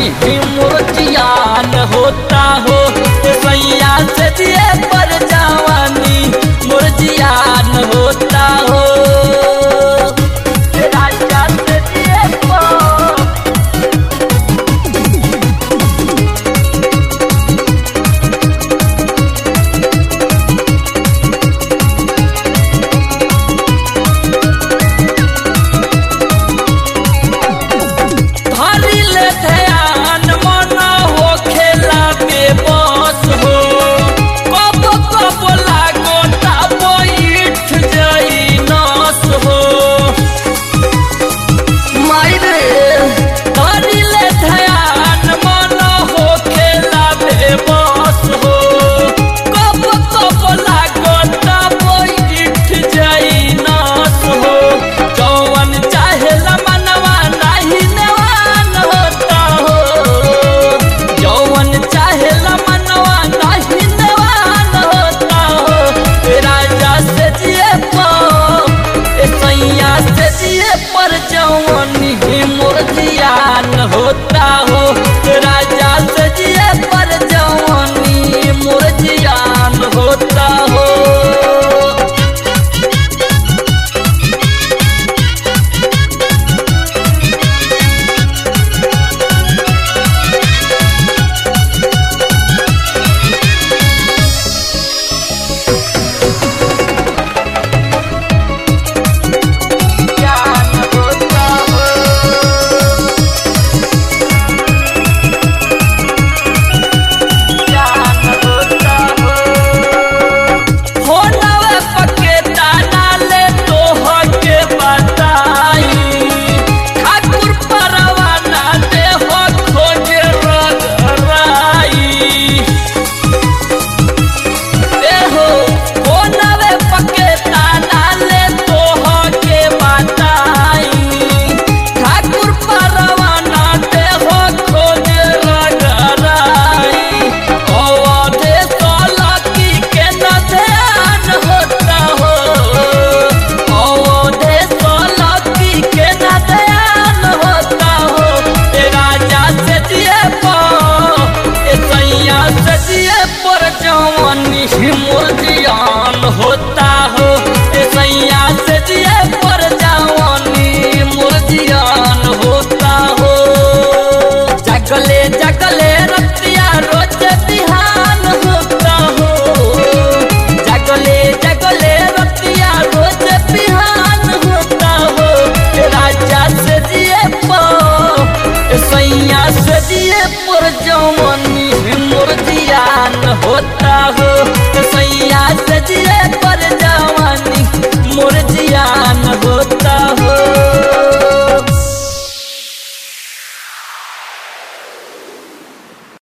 जवानी मुर्जियान होता हो सैया से दिए पर जवानी मुर्जियान होता हो राजा से दिए पर धरी ले ध्यान मन हो खेला में बस हो कब कब लागो ता बैठ जाई नस हो मायरे धरी ले ध्यान मन हो खेला में बस हो कब कब लागो ता बैठ जाई नस हो जौवन चाहे मनवा नाही नेवान होता हो जौवन चाहे मनवा नाही नेवान होता हो राजा से जिए पर ए सैया से जिए पर जौवनी मोर जियान होता हो राजा से जिए पर जौवनी मोर जियान होता हो ज्ञान होता हो ज्ञान होता हो होनवे पके दाना ले तोह के बताई ठाकुर परवाना दे हो खोज रगराई एहो कोनवे पके ताना ले तोह के बताई ठाकुर परवाना दे हो खोज रगराई अवधे सोलकी के न ध्यान होता हो अवधे सोलकी के न ध्यान होता हो ए राजा से दिए पर ए सैया से दिए पर जवानी मुर्जियान होता हो ए सैया से दिए पर जवानी मुर्जियान होता हो जगले जगले रतिया रोज बिहान होता हो जगले जगले रतिया रोज बिहान होता हो ए राजा से दिए पर सैया से दिए पर जवानी मुर्जियान होता हो सैया से